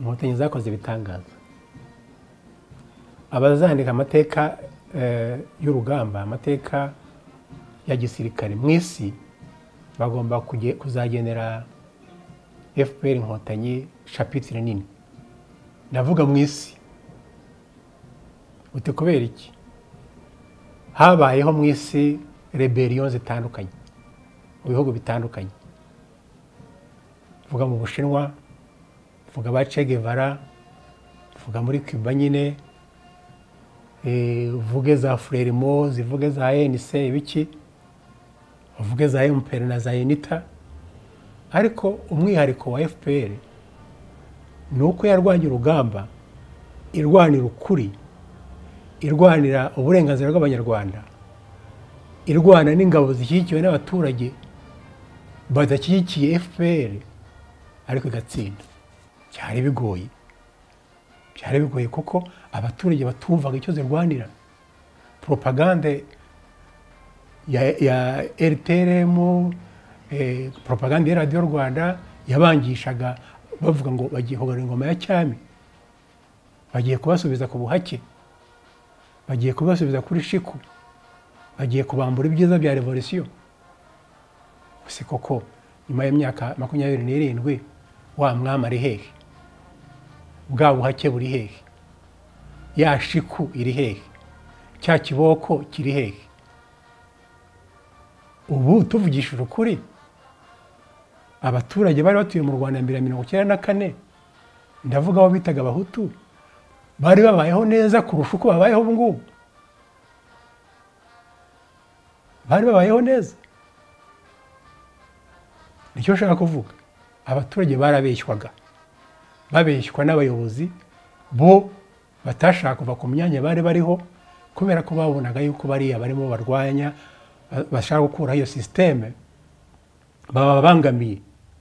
inkotanyi zakoze ibitangaza abazandika amateka y'urugamba amateka ya gisirikare mu isi bagomba kuzagenera fpr inkotanyi shapitire nini ndavuga mu isi uti kubera iki habayeho mu isi reberiyo zitandukanye mu bihugu bitandukanye tuvuga mu bushinwa tuvuga ba Guevara tuvuga muri cuba nyine uvuge za frelimo zivuge za enise ibiki uvuge za emperi na za enita ariko umwihariko wa fpr ni uko yarwanya urugamba irwanira ukuri irwanira uburenganzira bw'abanyarwanda irwana n'ingabo zishyigikiwe n'abaturage badashyigikiye fpr ariko igatsinda byari bigoye byari bigoye kuko abaturage batumvaga icyo zirwanira poropagande ya rtrm poropagande ya radiyo rwanda yabangishaga bavuga ngo bagiye kugarura ingoma ya cyami bagiye kubasubiza ku buhake bagiye kubasubiza kuri shiku bagiye kubambura ibyiza bya revolisiyo si koko nyuma y'imyaka makumyabiri n'irindwi wa mwami ari hehe bwa buhake buri hehe ya shiku iri hehe cya kiboko kiri hehe ubu tuvugishije ukuri abaturage bari batuye mu rwanda mbere ya mirongo icyenda na kane ndavuga abo bitaga abahutu bari babayeho neza kurusha uko babayeho ubu ngubu bari babayeho neza nicyo nshaka kuvuga abaturage barabeshywaga babeshywa n'abayobozi bo batashaka kuva ku myanya bari bariho kubera ko babonaga yuko bariya barimo barwanya bashaka gukuraho iyo sisiteme baba babangamiye